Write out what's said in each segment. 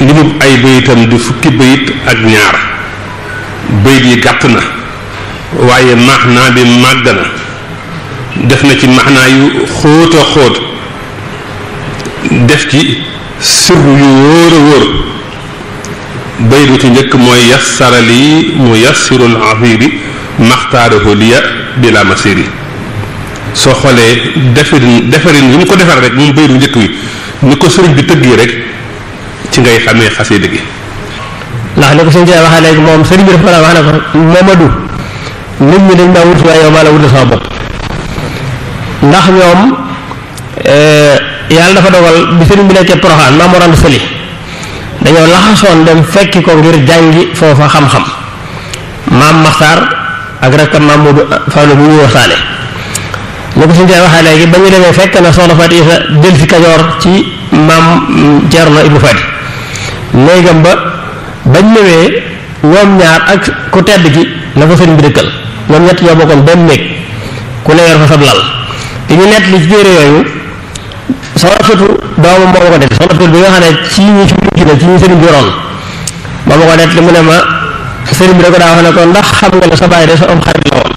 limub ay bayitam di fukki bayit ak ñaar bayit yi gàtt na waaye maxnaa bi màgg na def na ci maxnaa yu xóot a xóot def ci sirru yu wóor a wóor bayit bu ci njëkk mooy yassara lii mu yassirul afiri maxtaarahu liya bila masiri soo xoolee defarin defarin yi mu ko defar rek moom bayit bu njëkk wi ni ko sëriñ bi tëggee rek ci ngay xamee xasida gi ndax ni ko suñu jee waxee léegi moom sëriñ bi dafa la wax ne ko Momadou nit ñi dañ maa wut waaye yow maa la wutal sama bopp ndax ñoom yàlla dafa dogal bi sëriñ bi nekkee Poroxaan Maam Mor Anta Sali dañoo laxasoon dem fekki ko ngir jàngi foofa xam-xam maam Maxtaar ak rakkam maam Moodu Fallu bi ñuy waxtaane ni ko suñu jee waxee léegi ba ñu demee fekk na soxna Faati Isa del si Kajoor ci maam Ceerno Ibnu Faati néegam ba bañ ñëwee ñoom ñaar ak ku tedd gi la fa sëriñ bi dëkkal ñoom ñett ñoo bokkoon benn néeg ku ne yor fa sab lal te ñu nett li ci téere yooyu soxna sutu doomu moo ma ko nett soxna sutu bi nga xam ne ci ñi ci mujj na ci ñi sëriñ bi yoroon moo ma ko nett li mu ne ma sëriñ bi da ko daa wax ne ko ndax xam nga ne sa bàyyi de sa am xarit la woon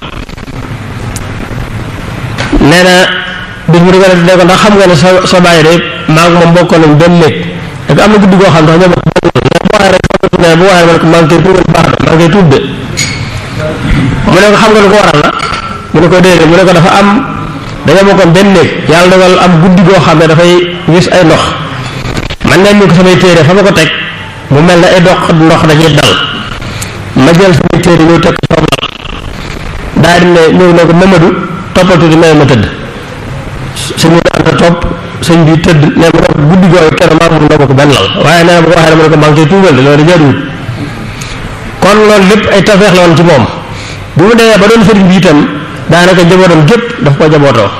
nee na bis mu di ko nett ne ko ndax xam nga ne sa sa bàyyi de maa ngi moom bokkoon nañ benn néeg da ko am na guddi goo xam ne ñoo bokk bu waxee rek ne bu waxee rek maa ngi koy tuubal baax na maa ngi koy tuub de mu ne ko xam nga lu ko waral la mu ne ko déedéet mu ne ko dafa am dañoo bokkoon benn néeg yàlla dogal am guddi goo xam ne dafay wis ay ndox man ne ñu ko samay téere fa ma ko teg mu mel ne ay dox ndox dañuy dal ma jël samay téere ñëw teg ko lal daal di ne ñëw ne ko Mamadou toppal tuuti may ma tëdd sëñ bi anta topp sëñ bi tëdd ne ma ko guddi googu kenn maa moom noo bokk benn lal waaye nee na bu ko waxee dama ne ko maa ngi koy tuubal de loolu jaaduwut kon loolu lépp ay tafeex la woon ci moom bi mu demee ba doon sëriñ bi itam daanaka njabootam gépp daf ko jabootoo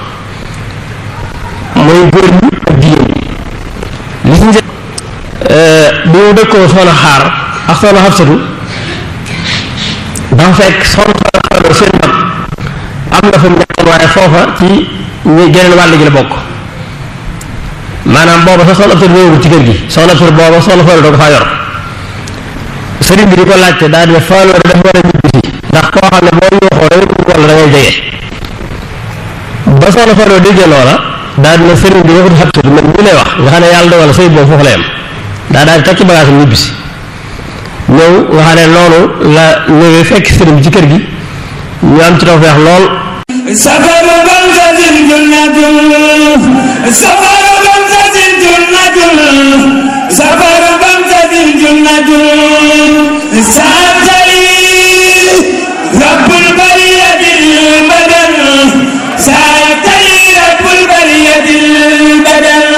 muy góor ñi ak jigéen ñi li si njëkk bi mu dëkkoo soxna xaar ak soxna xabsatu dafa fekk soxna xaar seen mag am na fa mu nekkoon waaye foofa ci ñu geneen wàll gi la bokk maanaam booba sax soxna absatu ñëwul ci kër gi soxna absatu booba soxna faalo doo ko faa yor sëriñ bi di ko laajte daal di ne faalo dafa war a ñibbisi ndax koo xam ne boo yuuxoo rek wala da ngay jege ba soxna faalo déggee loola daal di ne sëriñ bi waxut xabsatu man ñu lay wax nga xam ne yàlla dogal sëy boobu foofu la yem daa daal di takki bagage am ñibbisi ñëw nga xam ne loolu la ñëwee fekk sëriñ bi ci kër gi ñu am ci tawfeex lool سفر بلدة جنة سفر بلدة جنة سفر بلدة جنة سأتري رب البرية البدن سأتري رب البرية البدن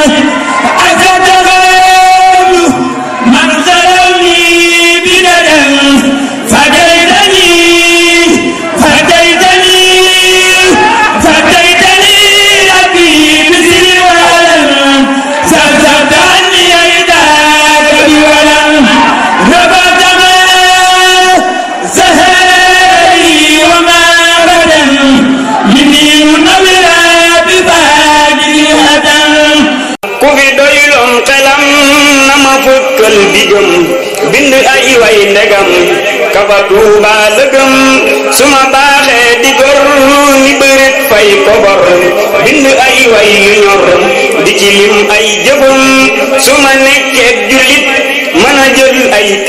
أتتغير من ظلمني بددا فديتني فديتني فديتني ربي بسر ولم سرسرت عني عداك بولم ربط ما سهري وما بدا مني منورا بفاجر هدم ku fi doyloon xelam na ma fukkal digam bind ay way ndegam kafa tuuba lëgëm su ma baaxee di gor ni bërit fay kobor bind ay way yu ñor di ci lim ay jëfam su ma nekkee jullit